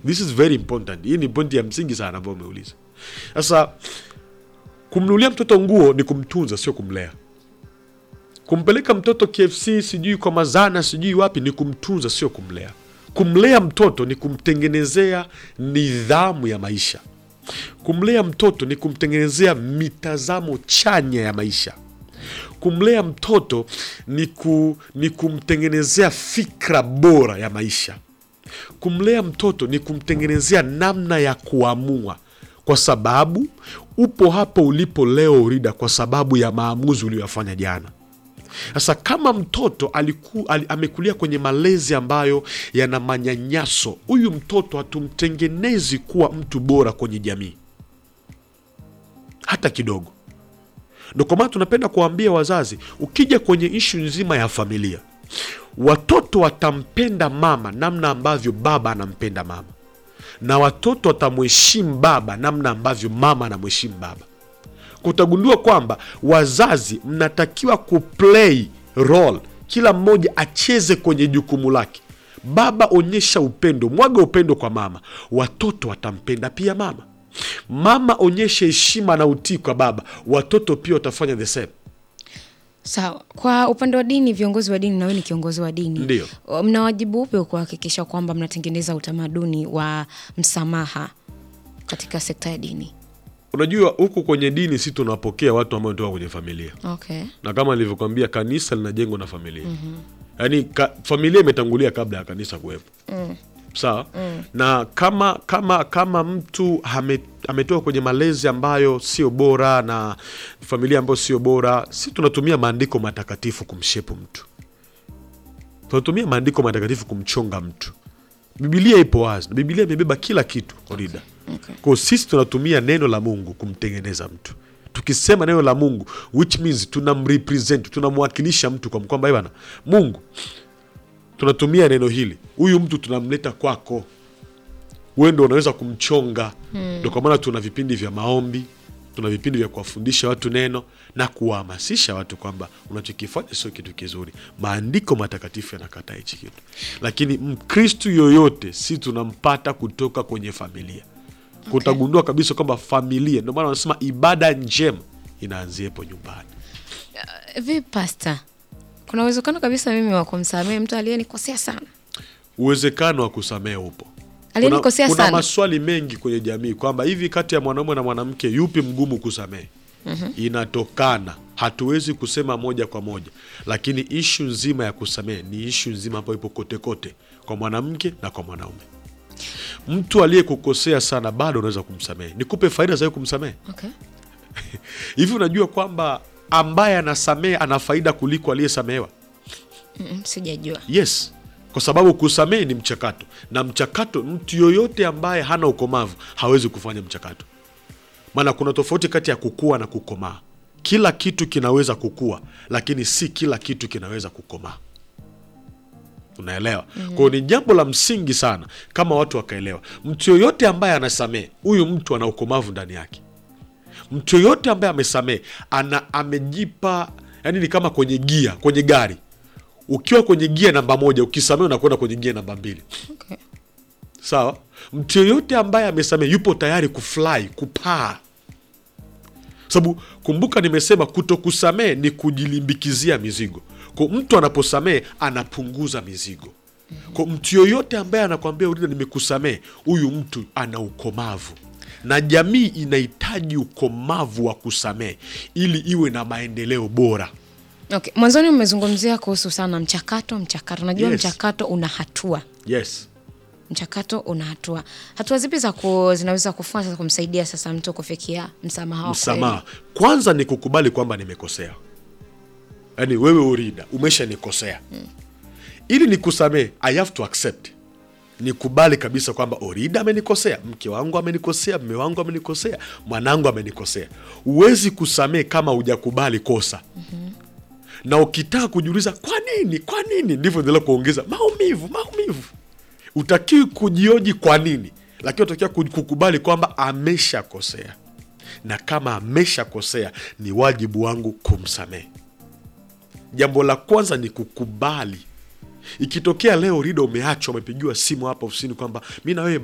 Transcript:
this is very important hii ni pointi ya msingi sana ambayo umeuliza sasa kumnunulia mtoto nguo ni kumtunza sio kumlea kumpeleka mtoto kfc sijui kwa mazana sijui wapi ni kumtunza sio kumlea kumlea mtoto ni kumtengenezea nidhamu ya maisha kumlea mtoto ni kumtengenezea mitazamo chanya ya maisha kumlea mtoto ni, ku, ni kumtengenezea fikra bora ya maisha kumlea mtoto ni kumtengenezea namna ya kuamua kwa sababu upo hapo ulipo leo urida kwa sababu ya maamuzi uliyoyafanya jana sasa kama mtoto aliku, ali, amekulia kwenye malezi ambayo yana manyanyaso huyu mtoto hatumtengenezi kuwa mtu bora kwenye jamii hata kidogo ndo kwa maana tunapenda kuwaambia wazazi ukija kwenye ishu nzima ya familia watoto watampenda mama namna ambavyo baba anampenda mama na watoto watamheshimu baba namna ambavyo mama anamheshimu baba kutagundua kwamba wazazi mnatakiwa kuplay role kila mmoja acheze kwenye jukumu lake baba onyesha upendo mwaga upendo kwa mama watoto watampenda pia mama mama onyesha heshima na utii kwa baba watoto pia watafanya the same Sawa. Kwa upande wa dini, viongozi wa dini, na wewe ni kiongozi wa dini, Ndio. mna wajibu upi wa kuhakikisha kwamba mnatengeneza utamaduni wa msamaha katika sekta ya dini? unajua huku kwenye dini si tunapokea watu ambao wanatoka kwenye familia Okay. na kama nilivyokwambia kanisa linajengwa na familia yaani ka, familia imetangulia kabla ya kanisa kuwepo sawa na kama kama kama mtu ame, ametoka kwenye malezi ambayo sio bora na familia ambayo sio bora si tunatumia maandiko matakatifu kumshepu mtu tunatumia maandiko matakatifu kumchonga mtu bibilia ipo wazi na bibilia imebeba kila kitu korida Okay. kwao sisi tunatumia neno la mungu kumtengeneza mtu tukisema neno la mungu which means tunamrepresent tunamwakilisha mtu kwa kwamba "Eh bana mungu tunatumia neno hili huyu mtu tunamleta kwako wewe ndo unaweza kumchonga ndo kwa maana tuna vipindi vya maombi tuna vipindi vya kuwafundisha watu neno na kuwahamasisha watu kwamba unachokifanya sio kitu kizuri maandiko matakatifu yanakataa hichi kitu lakini mkristu yoyote si tunampata kutoka kwenye familia kutagundua kabisa kwamba familia ndio maana wanasema ibada njema inaanziepo nyumbani Vipi pasta, kuna uwezekano kabisa mimi wa kumsamehe mtu aliyenikosea sana? uwezekano wa kusamehe upo Aliyenikosea kuna, kuna sana. maswali mengi kwenye jamii kwamba hivi kati ya mwanaume na mwanamke yupi mgumu kusamehe inatokana hatuwezi kusema moja kwa moja lakini ishu nzima ya kusamehe ni ishu nzima ambayo ipo kote kote kwa mwanamke na kwa mwanaume mtu aliyekukosea sana bado unaweza kumsamehe nikupe faida za wewe kumsamehe Okay. hivi unajua kwamba ambaye anasamehe ana faida kuliko aliyesamehewa Mm, sijajua. yes kwa sababu kusamehe ni mchakato na mchakato mtu yoyote ambaye hana ukomavu hawezi kufanya mchakato maana kuna tofauti kati ya kukua na kukomaa kila kitu kinaweza kukua lakini si kila kitu kinaweza kukomaa unaelewa mm-hmm. kwao ni jambo la msingi sana kama watu wakaelewa mtu yoyote ambaye anasamehe huyu mtu ana ukomavu ndani yake mtu yoyote ambaye amesamehe ana amejipa yani ni kama kwenye gia kwenye gari ukiwa kwenye gia namba moja ukisamehe unakwenda kwenye gia namba mbili Okay. sawa mtu yoyote ambaye amesamehe yupo tayari kufly kupaa sababu kumbuka nimesema kuto kusamehe ni kujilimbikizia mizigo kwa mtu anaposamehe anapunguza mizigo kwa mtu yoyote ambaye anakwambia urida nimekusamehe huyu mtu ana ukomavu na jamii inahitaji ukomavu wa kusamehe ili iwe na maendeleo bora Okay. Mwanzoni mmezungumzia kuhusu sana mchakato mchakato. Najua Yes. mchakato una hatua yes mchakato una hatua. Hatua zipi za ku, zinaweza kufuata za kumsaidia sasa mtu kufikia msamaha wa msamaha kwanza ni kukubali kwamba nimekosea yaani wewe urida umeshanikosea ili nikusamehe i have to accept nikubali kabisa kwamba orida amenikosea mke wangu amenikosea mme wangu amenikosea mwanangu amenikosea huwezi kusamehe kama hujakubali kosa na ukitaka kujiuliza kwa nini kwa nini ndivyo endelea kuongeza maumivu maumivu utakiwi kujioji kwa nini lakini utakiwa ku- kukubali kwamba ameshakosea na kama ameshakosea ni wajibu wangu kumsamehe jambo la kwanza ni kukubali ikitokea leo rida umeachwa umepigiwa simu hapa ofisini kwamba mi na wewe